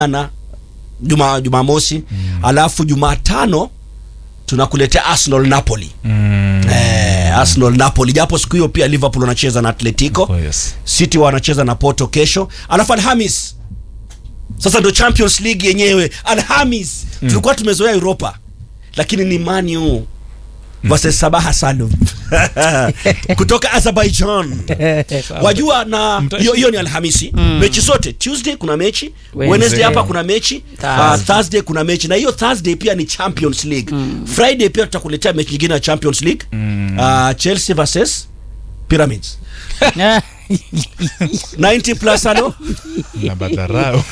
na juma Jumamosi mm. alafu Jumatano tunakuletea Arsenal Napoli Mm. eh, Arsenal Napoli, japo siku hiyo pia Liverpool wanacheza na Atletico Oh, yes. City wanacheza na Porto kesho, alafu Alhamis sasa ndo Champions League yenyewe Alhamis. Tulikuwa tumezoea Europa, lakini ni Man U versus Sabah Salum kutoka Azerbaijan. Wajua, na Mta- hiyo hiyo ni Alhamisi. Mechi zote Tuesday kuna mechi, Wednesday. Wednesday hapa kuna mechi, Thursday. uh, Thursday kuna mechi, na hiyo Thursday pia ni Champions League. Friday pia tutakuletea mechi nyingine ya Champions League uh, Chelsea versus Pyramids 90 plus ano Na madharau.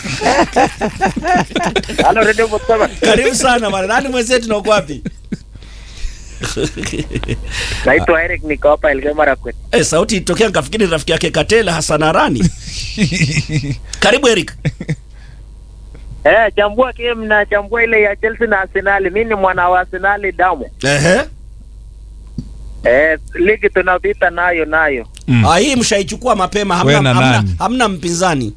Halo Radio Botswana. karibu sana bana. Nani mwenzetu na uko wapi? Naitwa Eric niko hapa Elgeyo Marakwet. Eh, sauti itokea nikafikiri ni rafiki yake Katela Hassan Arani. Karibu Eric. Eh, chambua game na chambua ile ya Chelsea na Arsenal. Mimi ni mwana wa Arsenal damu. Ehe. Eh, ligi tunapita nayo nayo. Mm. Ah, hii mshaichukua mapema hamna, Wewe na hamna, nani? hamna mpinzani.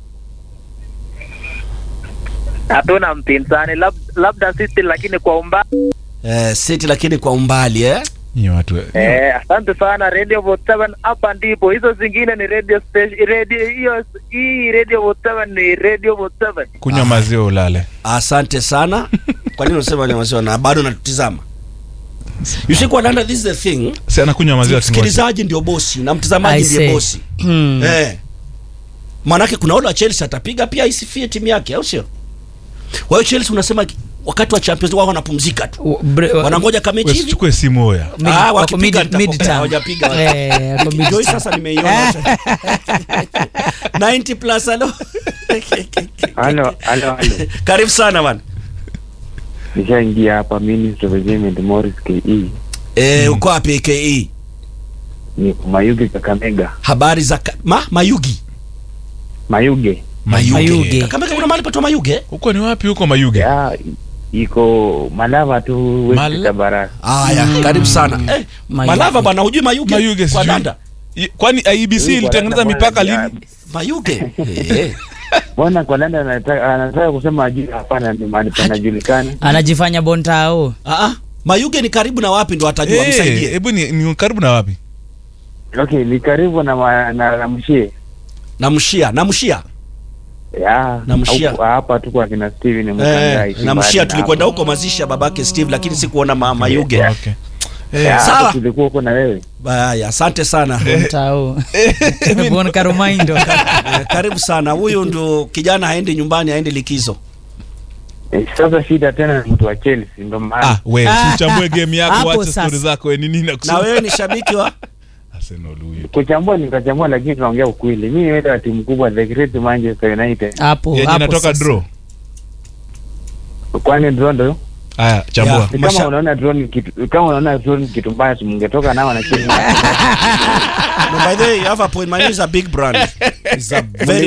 Hatuna mpinzani lab, labda City lakini kwa umbali. Eh, City lakini kwa umbali eh. Nyie watu Eh, asante sana Radio Botswana hapa ndipo. Hizo zingine ni radio station radio hiyo hii Radio Botswana ni Radio Botswana. kunywa maziwa ulale. Asante sana. Kwa nini unasema ni wazee na bado natutizama? You see kwa Nanda, this is the thing. Si anakunywa maziwa kingoja. Msikilizaji ndio bosi na mtazamaji I ndiye say. bosi. Hmm. Eh. Maanake kuna ule wa Chelsea atapiga pia isifie timu yake au sio? Kwa hiyo Chelsea unasema wakati wa Champions League wao wanapumzika tu. W- bre- Wanangoja kamechi hivi. Usichukue simu hoya. mid- Ah, wako wakipiga mid- nitapokea, mid-term. hawajapiga. Eh, wako Joy mid-term. sasa nimeiona. 90 plus halo. Halo, halo, halo. Karibu sana bana. Nishaingia hapa Ministry of Environment Morris KE. Eh, uko wapi AKE? Ni Mayuge Kakamega. Habari za ka- ma Mayugi. Mayuge. Mayuge. Kakamega kuna mahali patwa Mayuge? Huko ni wapi huko Mayuge? Ya iko Malava tu West Mal- Tabara. Haya, karibu sana. Eh, Mayuge. Malava bana, hujui Mayuge? Mayuge kwa sijui. danda. I- Kwani IEBC ilitengeneza mipaka lini? Mayuge. Eh. Mbona kwa Landa anataka anataka kusema ajui hapana ni mahali panajulikana. anajifanya bontao Ah, ah. Mayuge ni karibu na wapi ndo atajua Eh, msaidie. Hebu ni, ni karibu na wapi? Okay, ni karibu na ma- na, na Mshie. Na Mshia, na Mshia. Ya, Na Mshia. huku- hapa tu kwa kina Steven Eh, Mkangai. na Mshia tulikwenda huko mazishi ya babake Steve lakini sikuona ma, Mayuge. Okay. Ya, Sawa. hapo tulikuwa huko na wewe. Haya, asante sana. bontao bon karomaindo Eh, karibu sana. Huyu ndo kijana haendi nyumbani, haendi likizo. Eh, Sasa shida tena ni mtu wa Chelsea ndo maana. Ah, we usichambue game yako, Hapo wacha sasa. story zako we ni nini Na nakusema. wewe ni shabiki wa Arsenal huyu. kuchambua nikachambua, lakini tunaongea ukweli. Mimi ni wa timu kubwa the great Manchester United. hapo Yenye hapo inatoka sasa. draw. Kwani draw ndo Haya, chambua. Yeah. Ni Masha- kama unaona draw ni kitu kama unaona draw ni kitu mbaya, si mngetoka nao na chini. No, by the way, you have a point. My name is a big brand. It's a very